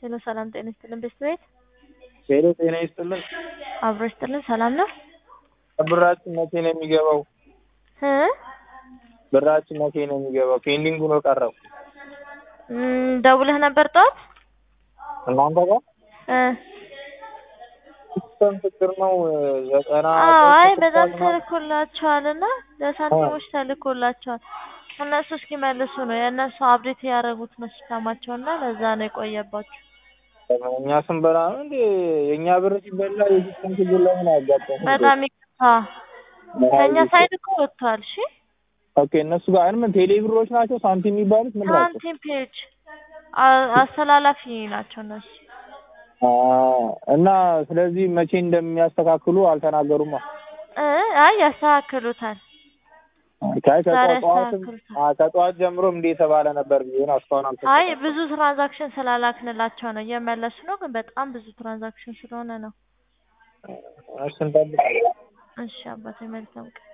ሄሎ ሰላም ጤና ይስጥልን ቤስት ቤት ሄሎ ጤና ይስጥልን። አብሮ ይስጥልን ሰላም ነው ብራችን መቼ ነው የሚገባው? እ ብራችን መቼ ነው የሚገባው? ፔንዲንግ ሆኖ ቀረው። እም፣ ደውለህ ነበር ጠዋት እናንተ ጋር እ ሲስተም ችግር ነው። ዘጠና አይ ሶስት በጣም ነው። ተልኮላቸዋል እና ለሳንቲሞች ተልኮላቸዋል እነሱ እስኪመልሱ ነው የእነሱ አብዴት ያደረጉት ነው ሲስተማቸው እና ለዛ ነው የቆየባቸው እኛ ስንበላ ነው እንዴ? የእኛ ብር ሲበላ የሲስተም ችግር ለምን አያጋጥም? በጣም ይቅርታ ከእኛ ሳይድ እኮ ወጥቷል እሺ ኦኬ እነሱ ጋር ምን ቴሌ ብሮች ናቸው ሳንቲም የሚባሉት ምን ናቸው? ሳንቲም ፔጅ አ- አስተላላፊ ናቸው እነሱ አ እና ስለዚህ መቼ እንደሚያስተካክሉ አልተናገሩማ። እ አይ ያስተካክሉታል ከይ ዛሬ ከጠዋትም ያስተካክሉታል። አ ከጠዋት ጀምሮም እንዲህ የተባለ ነበር ብዬ ነው እስካሁን አይ አልተስተካከለም። ብዙ ትራንዛክሽን ስላላክንላቸው ነው እየመለሱ ነው ግን በጣም ብዙ ትራንዛክሽን ስለሆነ ነው እሺ እንጠብቅ። እሺ አባቴ መልካም ቀን